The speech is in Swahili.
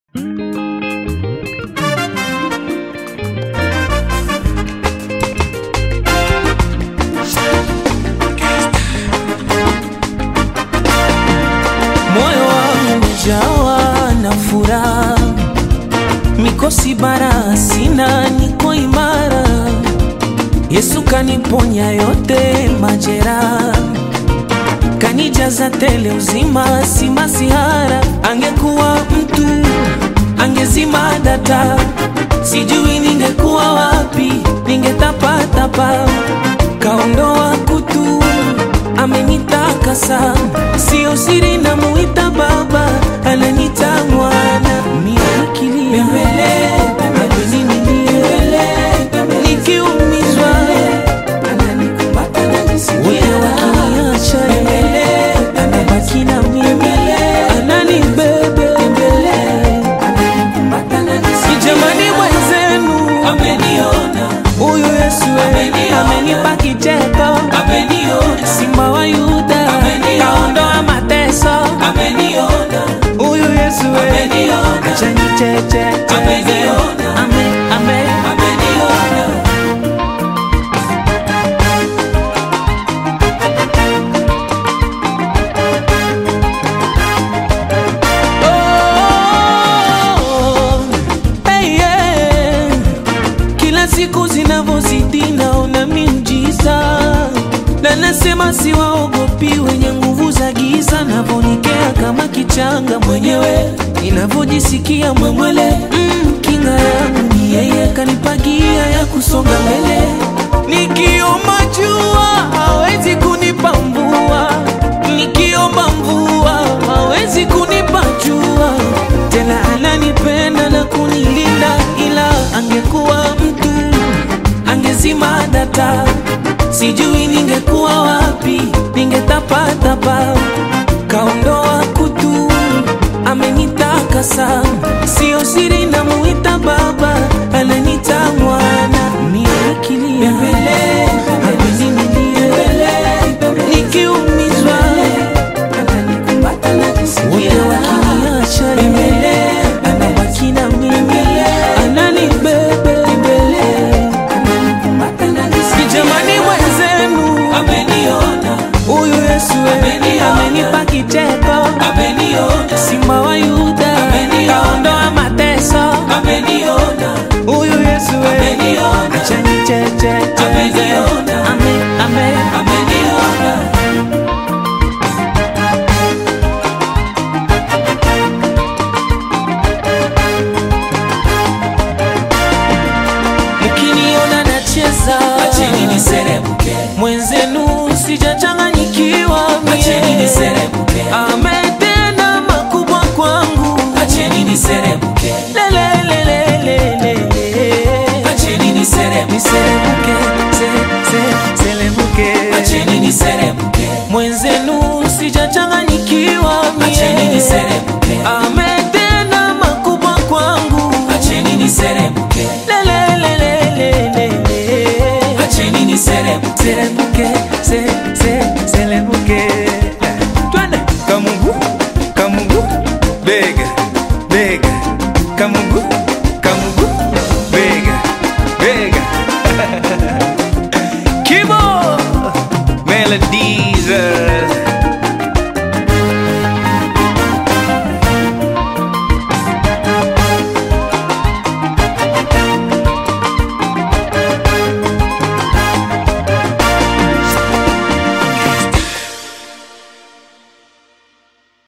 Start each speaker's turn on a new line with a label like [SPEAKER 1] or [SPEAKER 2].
[SPEAKER 1] Moyo wangu umejawa na furaha, mikosi bara sina, niko imara. Yesu kaniponya yote majeraha, kanijaza tele uzima, si masihara. Angekuwa mtu angezima data, sijui ningekuwa wapi, ningetapatapa. Kaondoa kutu, amenitakasa, sio siri, namuita Baba, ananita mwana. Miakilia ameninilia, nikiumizwa wote wakiniacha, anabaki na mimi, ananibebe Jamani mwenzenu huyu Yesu amenipa kicheko, simba wa Yuda kaondoa mateso. Huyu Yesu acha nicheche, ame ame Oh, hey, yeah. Kila siku zinavyozidi naona miujiza, na nasema siwaogopi wenye nguvu za giza, navyonikea kama kichanga mwenyewe, ninavyojisikia mwemwele. Mm, kinga yangu ni yeye, kanipagia ya kusonga mbele. Nikiomba jua hawezi kunipa mvua, nikiomba mvua hawezi kunipa jua tena ananipenda na kunilinda, ila angekuwa mtu angezima data, sijui ningekuwa wapi, ningetapatapa. Kaondoa kutu, amenitakasa, sio siri, namuita Baba, ananita mwana. Miakilia ameninilia, nikiumizwa wote wakiniacha, anabaki na mimi, ananibebe Jamani mwenzenu, huyu Yesu amenipa kicheko, simba wa Yuda kaondoa mateso. Huyu Yesu acha nicheche, ame ame mkiniona nacheza
[SPEAKER 2] Acheni niserebuke,
[SPEAKER 1] mwenzenu sijachanganyikiwa
[SPEAKER 2] acheni
[SPEAKER 1] mie
[SPEAKER 2] niserebuke,
[SPEAKER 1] ametenda makubwa kwangu
[SPEAKER 2] acheni niserebuke,
[SPEAKER 1] lelelelelele
[SPEAKER 2] acheni niserebuke,
[SPEAKER 1] niserebuke se, se, selebuke
[SPEAKER 2] acheni niserebuke,
[SPEAKER 1] mwenzenu sijachanganyikiwa
[SPEAKER 2] acheni
[SPEAKER 1] mie
[SPEAKER 2] niserebuke,
[SPEAKER 1] ametenda makubwa kwangu
[SPEAKER 2] acheni niserebuke,
[SPEAKER 1] lelelelelele
[SPEAKER 2] acheni niserebuke,
[SPEAKER 1] selebuke se, se, selebuke twende
[SPEAKER 3] Kamungu, Kamungu, bega, bega, Kamungu,